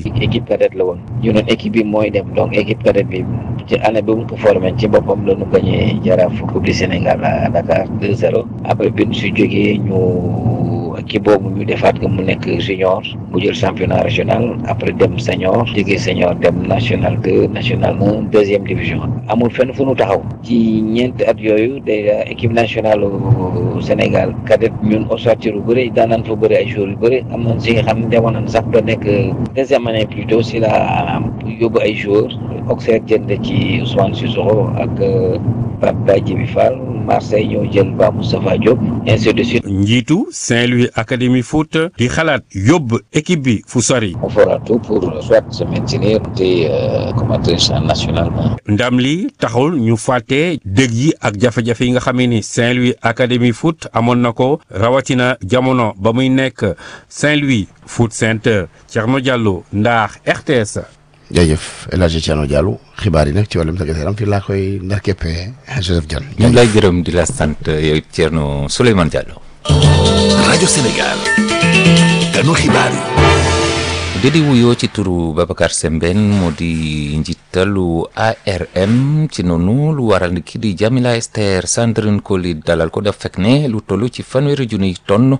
équipe cadette la woon ñu noon équipe bi mooy dem donc équipe cadette bi ci année bi mu ko formé ci boppam la ñu gagné jaraaf coupe du Sénégal à Dakar 2-0 après bi ñu si jógee ñu équipe boobu ñu defaat ko mu nekk junior mu jël championnat régional après dem senior jógee senior dem national deux national un deuxième division amul fenn fu nu taxaw ci ñeenti at yooyu déjà équipe nationale Sénégal cadette ñun ossature yu bëri daan naan fa bëri ay joueurs yu bëri am nañ si nga xam ne demoon nañ sax ba nekk deuxième année plutôt si la yóbbu ay joueurs Auxerre jënd ci Ousmane Sissoko ak Pape Badji bi Fall Marseille ñoo jël Ba Moustapha Diop ainsi de suite. njiitu Saint-Louis Académie Foot di xalaat yóbbu équipe bi fu sori. on fera tout pour soit se maintenir te commentatrice nationalement. ndam li taxul ñu fàtte dëgg yi ak jafe-jafe yi nga xam ni Saint-Louis Académie Foot amoon na ko rawatina jamono ba muy nekk Saint-Louis Foot Center Thierno Diallo ndax RTS. jërëjëf El Hadj Thierno Diallo xibaar yi nag ci wàllum tàggat yaram fii laa koy ndar keppee Joseph Dione. ñu ngi lay gërëm di la sant yow Thierno Souleymane Diallo. rajo Sénégal. ganu xibaar yi. di wuyoo ci turu Babacar Sembène moo di njiitalu ARM ci noonu lu waral ki di Jamila Esther Sandrine Koli dalal ko daf fekk ne lu toll ci fanweeri junniy tonn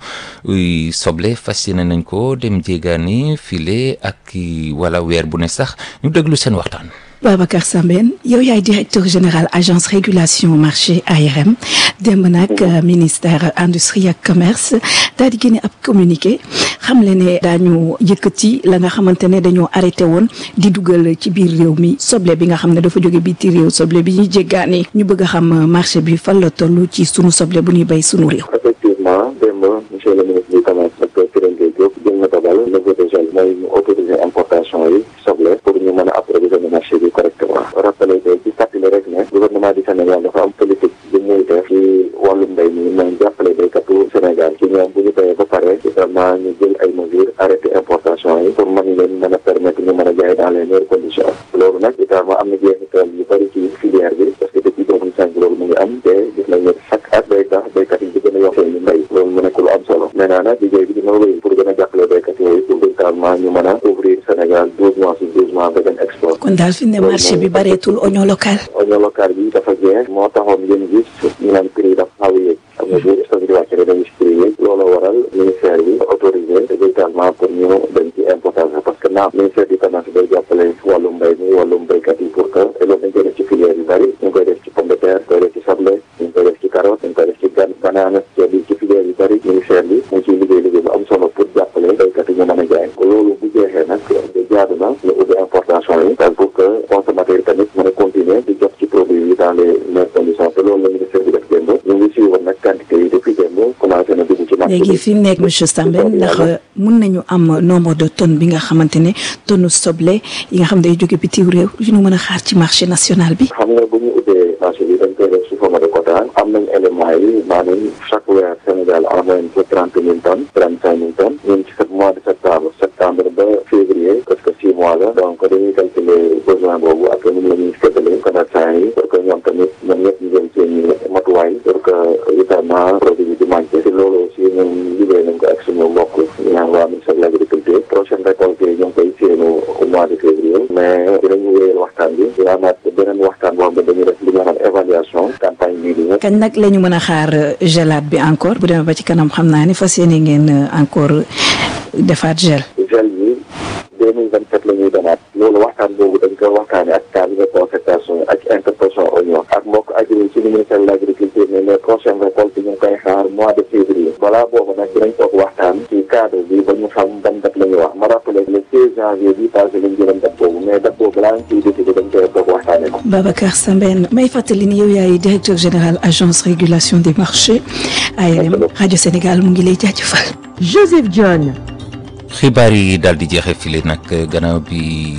soble fas yéene nañ ko dem jéegaani file ak wala weer bu ne sax ñu déglu seen waxtaan. Babacar Sambène yow yaay directeur général agence régulation marché ARM démb nag ministère industrie ak commerce daal di génne ab communiqué xam le ne daañu yëkkati la nga xamante ne dañoo arrêté woon di dugal ci biir réew mi soble bi nga xam ne dafa jóge biti réew soble bi ñuy jéggaani ñu bëgg a xam marché bi fan la toll ci sunu soble bu ñuy béy sunu réew. effectivement démb monsieur le ministre du commerce docteur Kirène Diop jël na dogal niveau de gel mooy ñu autoriser importation yi soble pour ñu mën a approvisionner marché bi correctement rappelé que ci fàttali rek ne gouvernement du Sénégal dafa am politique bu muy def ci wàllum mbéy mi mooy jàppale béykatu Sénégal ci ñoom bu ñu béyee ba pare vraiment ñu jël ay mesures arrêté importation yi pour mën leen mën a permettre ñu mën a jaay dans les meilleures conditions loolu nag itam am na jeexital yu bëri ci filière bi parce que depuis deux mille cinq loolu mu ngi am te gis nañ ne chaque at day tax béykat yi di gën a yokk seen mbéy loolu mu nekk lu am solo maintenant nag liggéey bi dina wéy pour gën a jàppale béykat yooyu pour véritablement ñu mën a ouvrir Sénégal douze mois sur douze mois ba dem export kon daal fi ne marché bi bareetul oignon local. oignon local bi dafa jeex moo taxoon ngeen gis ñu naan prix dafa xaw a yéeg xam nga bu stock di wàcc rek dañuy prix yéeg loolu waral ministère bi autorisé véritablement pour ñu dem ci importation parce que naam ministère du commerce day jàppale wàllum mbéy mi wàllum béykat yi pour que te loolu dañ koy def ci filière yu bëri ñu ngi koy def ci pomme de terre ñu koy def ci soble ñu ngi koy def ci carotte ñu ngi koy def ci gan banaana ceeb bi ci filière yu bëri ministère bi mu ciy liggéey liggéey bu am solo pour jàppale béykat yi ñu mën a jaay loolu bu jeexee nag jaadu na ñu ubbi importation yi pour que consommateur yi tamit mën a continuer di jot ci produit yi dans les meilleures conditions te loolu la ministère bi def démb ñu ngi suivre nag quantité yi depuis démb commencé na dugg ci marché léegi fi mu nekk monsieur Sambène ndax mun nañu am nombre de tonnes bi nga xamante ne tonne soble yi nga xam day jóge bitim réew yu ñu mën a xaar ci marché national bi. xam nga bu ñu ubbee marché bi dañ koy def sous forme de quota am nañ élément yi maanaam chaque weer Sénégal en moyenne c'est trente mille tonnes trente cinq mille tonnes ñun ci mois de septembre septembre ba février parce que six mois la donc dañuy calculer besoin boobu ak ñun la ñuy séddale commerçant yi pour que ñoom tamit ñoom ñëpp ñu jël seen i matuwaay pour que évidemment produit bi di manqué si loolu aussi ñun liggéey nañ ko ak suñu mbokk ñu naan waa ministère de l'agriculture prochaine récolte yi ñu ngi koy séenu au mois de février mais dinañu wéyal waxtaan bi dina amaat beneen waxtaan boo xam ne dañuy def li nga xam évaluation campagne bii di ñëw kañ nag la ñu mën a xaar gelade bi encore bu demee ba ci kanam xam naa ni fas yéene ngeen encore defaat gel. gel bi deux mille vingt sept la ñuy demaat loolu waxtaan boobu dañ koy waxtaane ak cadre de concertation ak interprofession oignon ak mbokk agri ci ministère de l' agriculture ne les prochaines récoltes ñu ngi koy xaar mois de février balaa boobu nag dinañ toog waxtaan ci cadre bi ba ñu xam ban date la ñuy wax ma rappelé le seize janvier bi passé lañ jëloon date boobu mais date boobu balaa ñu ciy décidé dañ koy toog waxtaane ko Babacar Sambène may fàttali ni yow yaay directeur général agence régulation des marchés ARM rajo Sénégal mu ngi lay jaajëfal. Joseph John. xibaar yi daal di jeexee file nag gannaaw bi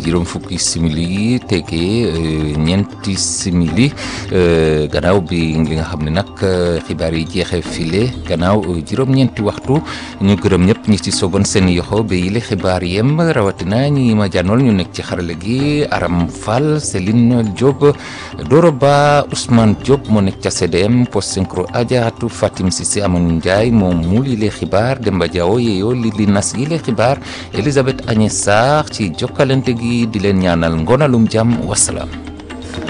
juróom fukki simili tege ñeenti simili gannaaw bi li nga xam ne nag xibaar yi jeexee file gannaaw juróom-ñeenti waxtu ñu gërëm ñëpp ñi ci sogoon seen yoxo ba yile xibaar yem rawatina ñi ma jànnool ñu nekk ci xarale gi Aram Fall Céline Diop Doro Ba Ousmane Diop moo nekk ca CDM post synchro Ajaatu Fatim Cissé Amadou Ndiaye moom muul yile xibaar Demba Diawo yeeyoo li li nas yile xibaar Elisabeth Agnès Sarr ci jokkalante gi di leen ñaanal ngonalum jàmm wasalaam